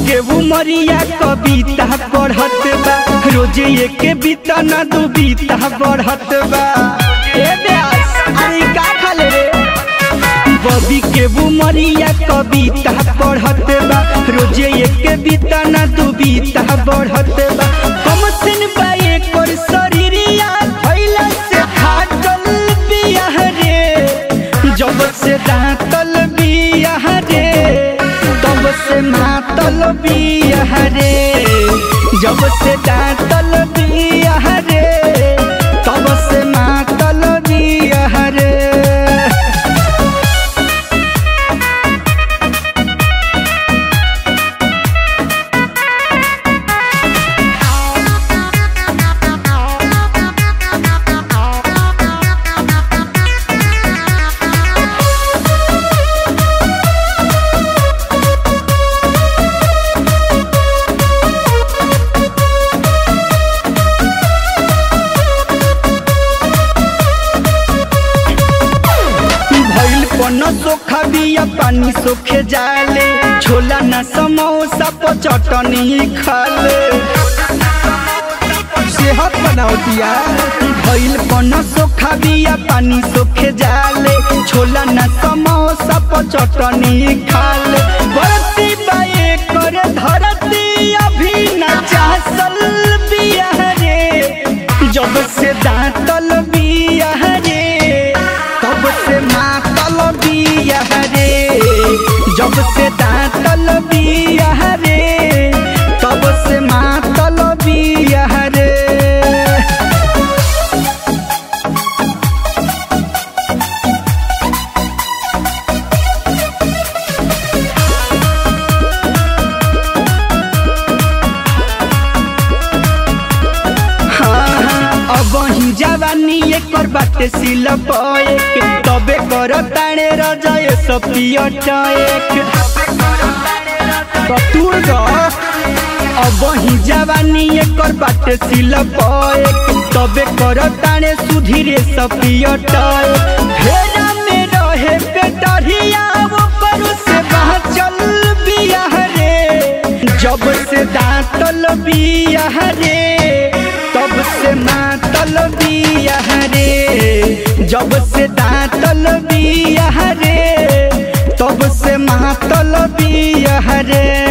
के उमरिया कविता पढ़त बा रोज एक बीता ना दू बीता बढ़त बा ए ब्यास अरे का खाले रे बबी के उमरिया कविता पढ़त बा रोज एक बीता ना दू बीता बढ़त बा कम सिन बा एकर शरीरिया खइला से फाटल बियाह रे जब से दांतल बियाह रे तब से मातल बियाह रे जब से दांतल बियाह रे तब से मातल बियाह रे भइल पन सोखा बिया पानी सोखे जाले छोला न समोसा पर चटनी खाले सेहत बनाओ दिया भइल पन सोखा बिया पानी सोखे जाले छोला न समोसा पर चटनी खाले बरती बाए कर धरती अभी न चासल बिया रे जब से दांतल बिया रे तब से मातल बिया रे जब से दांतल बिया रे तब से मातल बिया रे अब ही जवानी एकर बाटे सिल के तबे कर ताणे रजय सपियटएक कतुर ग अब ही जवानी एकर बाटे सिल के तबे कर ताणे सुधीरे सपियटएक फेरा में रहे पेटरिया वो करू से चल बियाह रे जब से दांतल बियाह रे तब से मातल बियाह रे जब से दांतल बियाह रे तब से मातल बियाह रे